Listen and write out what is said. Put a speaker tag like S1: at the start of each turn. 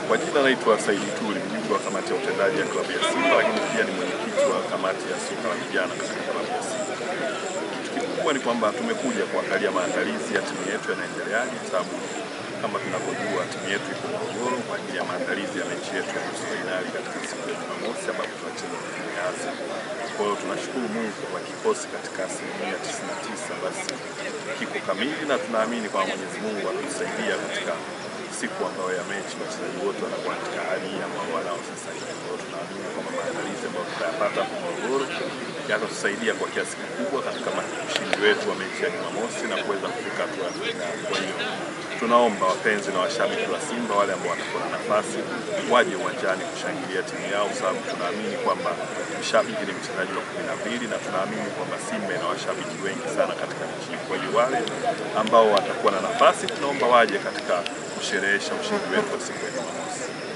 S1: Kwa jina naitwa Saidi Tuli, mjumbe wa kamati ya utendaji ya klabu ya Simba, lakini pia ni mwenyekiti wa kamati ya soka la vijana katika klabu ya Simba. Kitu kikubwa ni kwamba tumekuja kuangalia maandalizi ya timu yetu yanaendeleaje, kwa sababu kama tunavyojua timu yetu iko Morogoro kwa ajili ya maandalizi ya mechi yetu ya nusu fainali katika siku ya Jumamosi ambapo tunacheza dhidi ya Azam. Kwa hiyo tunashukuru Mungu kwa kikosi katika asilimia 99 basi kiko kamili, na tunaamini kwamba Mwenyezi Mungu atatusaidia katika siku ambayo ya mechi wachezaji wote wanakuwa katika hali hii ambao wanao sasa hivi. Kwa hiyo tunaamini kwamba maandalizi ambayo tutayapata hapo Morogoro yatatusaidia kwa kiasi kikubwa katika ushindi wetu wa mechi ya Jumamosi na kuweza kufika hatua ya fainali. Kwa hiyo tunaomba wapenzi na washabiki wa Simba wale ambao watakuwa na nafasi waje uwanjani kushangilia timu yao, kwa sababu tunaamini kwamba mshabiki ni mchezaji wa kumi na mbili na tunaamini kwamba Simba ina washabiki wengi sana katika nchi hii. Kwa hiyo wale ambao watakuwa na nafasi tunaomba waje katika kusherehesha ushindi wetu wa siku ya Jumamosi.